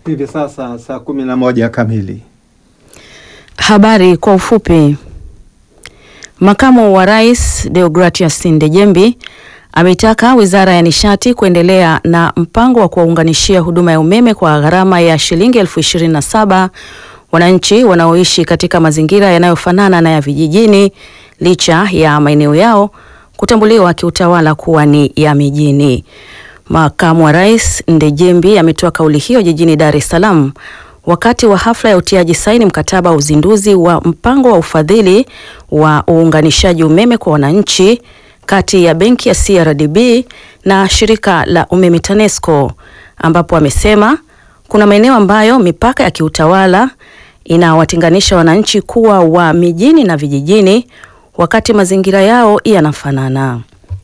Hivi sasa saa kumi na moja kamili. Habari kwa ufupi. Makamu wa Rais Deogratias Ndejembi ameitaka Wizara ya Nishati kuendelea na mpango wa kuwaunganishia huduma ya umeme kwa gharama ya shilingi elfu ishirini na saba wananchi wanaoishi katika mazingira yanayofanana na ya vijijini licha ya maeneo yao kutambuliwa kiutawala kuwa ni ya mijini. Makamu wa Rais Ndejembi ametoa kauli hiyo jijini Dar es Salaam wakati wa hafla ya utiaji saini mkataba wa uzinduzi wa mpango wa ufadhili wa uunganishaji umeme kwa wananchi kati ya benki ya CRDB na shirika la umeme TANESCO, ambapo amesema kuna maeneo ambayo mipaka ya kiutawala inawatenganisha wananchi kuwa wa mijini na vijijini wakati mazingira yao yanafanana.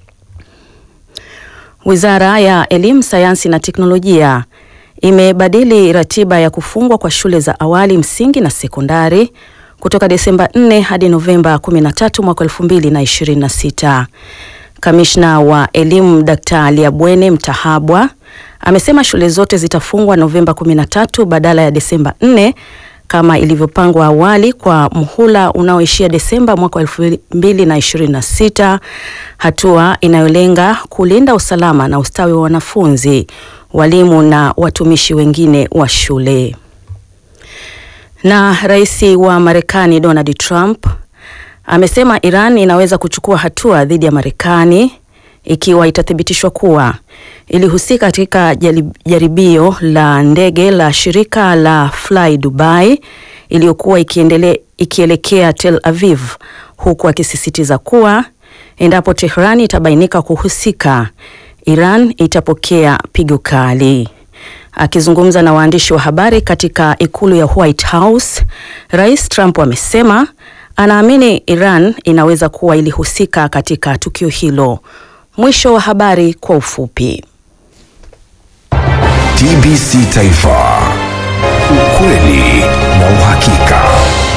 Wizara ya Elimu, Sayansi na Teknolojia imebadili ratiba ya kufungwa kwa shule za awali, msingi na sekondari kutoka Desemba 4 hadi Novemba 13 mwaka 2026. Kamishna wa Elimu Dkt. Liabwene Mtahabwa amesema shule zote zitafungwa Novemba 13 badala ya Desemba 4 kama ilivyopangwa awali kwa muhula unaoishia Desemba mwaka 2026, hatua inayolenga kulinda usalama na ustawi wa wanafunzi, walimu na watumishi wengine wa shule. Na rais wa Marekani Donald Trump amesema Iran inaweza kuchukua hatua dhidi ya Marekani ikiwa itathibitishwa kuwa ilihusika katika jaribio la ndege la shirika la Fly Dubai iliyokuwa ikiendele, ikielekea Tel Aviv, huku akisisitiza kuwa endapo Tehran itabainika kuhusika, Iran itapokea pigo kali. Akizungumza na waandishi wa habari katika ikulu ya White House, Rais Trump amesema anaamini Iran inaweza kuwa ilihusika katika tukio hilo. Mwisho wa habari kwa ufupi. TBC Taifa, ukweli na uhakika.